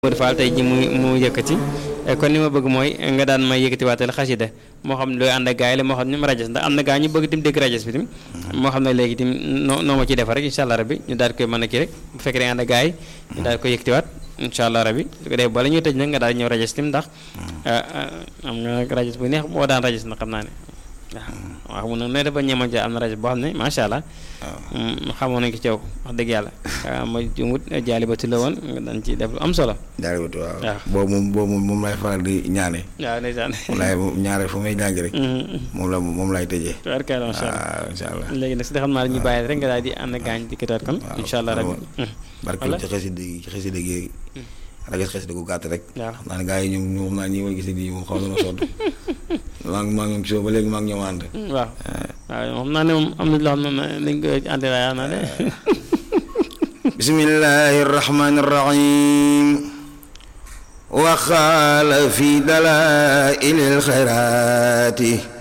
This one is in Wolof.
Modou Fall tey ji mu mu yëkkati kon li ma bëgg mooy nga daan may yëkkati waatal xasida moo xam looy ànd ak gaay la moo xam ñu rajas ndax am na gaa ñu bëgg tim dégg rajas bi tim moo xam ne léegi tim noo noo ma ciy defar rek incha allah rabbi ñu daal koy mën a kii rek bu fekkee da nga ànd ak gaay ñu daal koy yëkkatiwaat incha allah rabbi su ko defee bala ñuy tëj nag nga daal ñëw rajas tim ndax am nga nag rajas bu neex boo daan rajas na xam naa ne waaw waaw mun ne dafa ñeeman ci am na rajo boo xam ne macha allah. xamoon nañu ko ci yow wax dëgg yàlla. ma jumut jaali ba la woon nga daan ci def lu am solo. jaali ba waaw. waaw boobu moom boobu moom laay faral di ñaane. waaw ndeysaan. moom laay ñaare fu may jàng rek. moom la moom laay tëjee. tubaarkalla macha allah waaw incha allah. léegi nag si xam naa ñu bàyyi rek nga daal di ànd gaañ di kitaat kon. incha allah rabbi barke ci xasida gi ci xasida gi rajo xasida gu gàtt rek. waaw xam naa ne gars yi ñoom ñoom naa ñi ma gis nii moom xaw na ma sonn maa ngi maa ngi gisoo ba léegi maa ngi ñoom ànd. waaw waaw xam naa ne moom am na loo xam ne nañ ko ànd laa naa ne. bismillahi rahmani rahim waxaala fi dalaa'il xayraati